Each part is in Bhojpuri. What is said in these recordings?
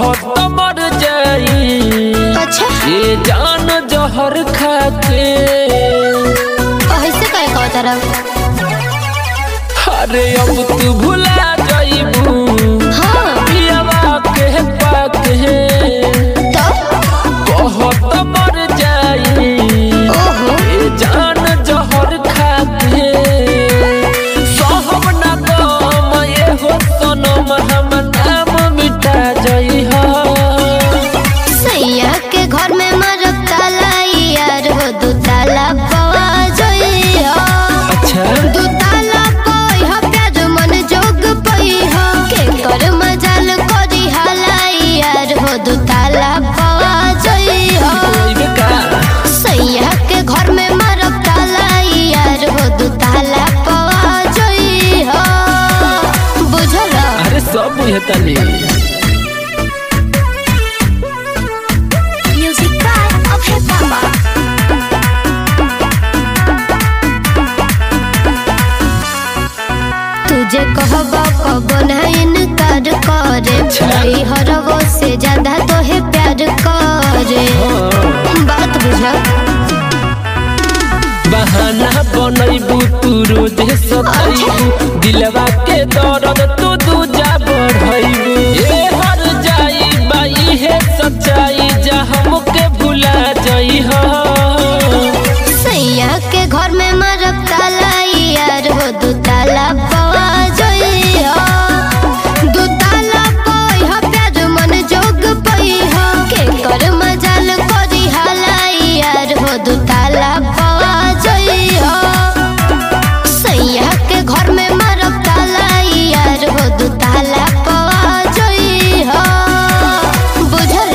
बहुत मर जाई अच्छा ये जान जहर खाके ऐसे करे कहो तरफ अरे अब तू भुला जाइबू हाँ पियावा के पाके तो बहुत मर जाई ओहो ये जान जहर खाके सहब ना गम ये हो सनम हम नाम मिटा जाई हा सैया के घर में मरब ताला यार हो दू ताला पवा जोई हो अच्छा दू ताला पई हो प्यार मन जोग पई हो के कर मजाल करी हाला यार हो दू ताला पवा जोई हो कोई का सैया के घर में मरब ताला यार हो दू ताला पवा जोई हो बुझल अरे सब बुझे तनी म्यूजिक बाय अभय बाबा तुझे कहबा कब नहीं इनकार करे नहीं हरवो से ज्यादा तो है प्यार करे बात बुझा बहाना बनैबू तू रोज सताइबू दिलवा के दर्द तू दूजा बढ़ैबू ए हर जाई बाई है सच्चाई जा हमके भुला जाई हो सैया के घर में मरब ताला यार हो दू ताला पवा जोई हो दू ताला पई हो प्यार मन जोग पई हो के कर मजाल करी हाला यार हो दू ताला पवा जोई हो सैया के घर में मरब ताला यार हो दू ताला पवा जोई हो बुझल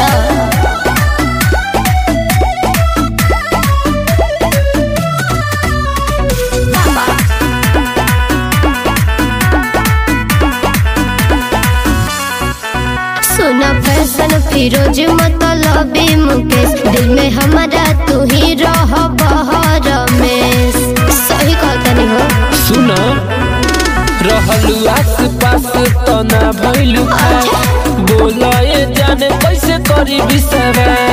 सुना फैशन फिरोज मतलबी मुकेश दिल में हमारा तू ही रह बहर में सही कहतनी हो सुन रहलू आस पास तो ना भइलू खास बोला ए जाने कैसे करी विश्वास